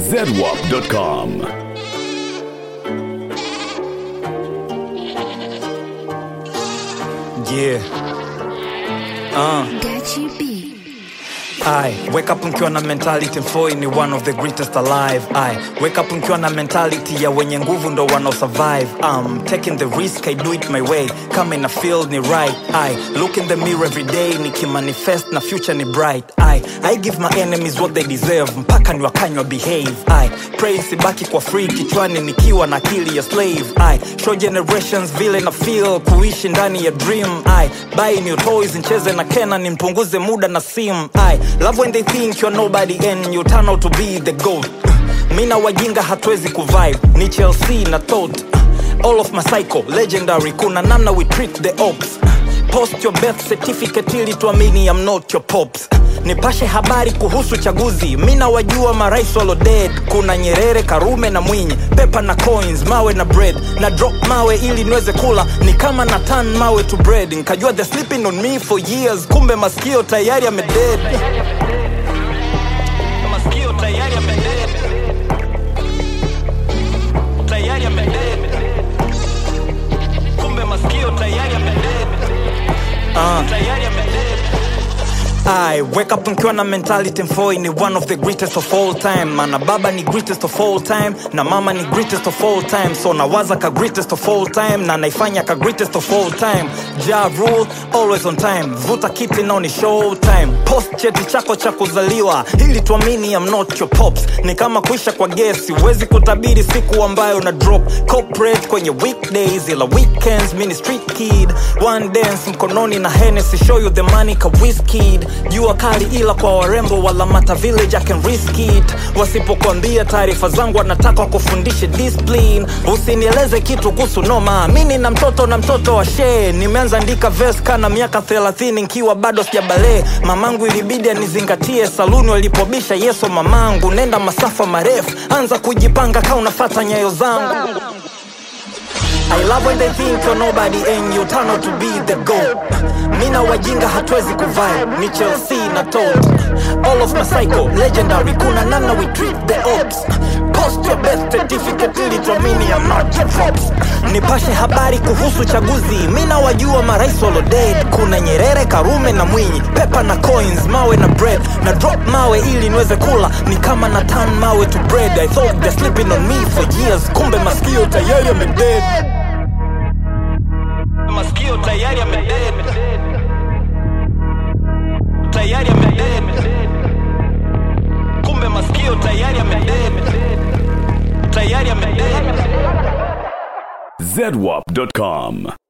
zedwap.com. Yeah. Uh. Gachi B. I wake up mkiwa na mentality mfoi ni one of the greatest alive I wake up mkiwa na mentality ya wenye nguvu ndo wanao survive I'm taking the risk I do it my way kama ina feel ni right I look in the mirror every day nikimanifest na future ni bright I I give my enemies what they deserve mpaka ni wakanywa behave I pray sibaki kwa free kichwani nikiwa na akili ya slave I show generations vile na feel kuishi ndani ya dream I buy new toys ncheze na kena nimpunguze muda na sim I love when they think you're nobody and you turn out to be the goat mi na wajinga hatuwezi kuvibe ni chelsea na tot all of my cycle legendary kuna namna we treat the ops post your birth certificate ili tuamini I'm not your pops nipashe habari kuhusu chaguzi mi na wajua marais walo dead kuna nyerere karume na mwinyi pepa na coins mawe na bread na drop mawe ili niweze kula ni kama na tan mawe to bread nkajua the sleeping on me for years kumbe maskio tayari amedead maskio tayari amedead tayari amedead kumbe maskio tayari amedead uh. tayari amedead I wake up mkiwa na mentality mfoi ni one of the greatest of all time mana baba ni greatest of all time na mama ni greatest of all time so nawaza ka greatest of all time na naifanya ka greatest of all time ja rule always on time vuta kiti nao ni show time post cheti chako cha kuzaliwa ili tuamini I'm not your pops ni kama kuisha kwa gesi huwezi kutabiri siku ambayo na drop corporate kwenye weekdays ila weekends mini street kid one dance mkononi na Hennessy show you the money ka whiskid jua kali ila kwa warembo wala mata village I can risk it wasipokuambia taarifa zangu wanataka wakufundishe discipline usinieleze kitu kuhusu noma mini na mtoto na mtoto wa shee nimeanza andika verse kana miaka 30 nkiwa bado sijabalee mamangu ilibidi anizingatie saluni walipobisha yeso mamangu nenda masafa marefu anza kujipanga ka unafata nyayo zangu I love when they think you're nobody and you turn out to be the goat. Mina wajinga hatuwezi kuvibe, ni Chelsea na tot. All of my cycle, legendary, kuna namna we treat the ops. Post your birth certificate ili tuamini I'm not your props. Nipashe habari kuhusu chaguzi, mina wajua marais walo dead. Kuna Nyerere, Karume na Mwinyi, pepa na coins, mawe na bread. Na drop mawe ili niweze kula, ni kama na turn mawe to bread. I thought they're sleeping on me for years, kumbe maskio tayari yamedead maskio tayari amedead tayari amedead kumbe maskio tayari amedead tayari amedead zedwap.com.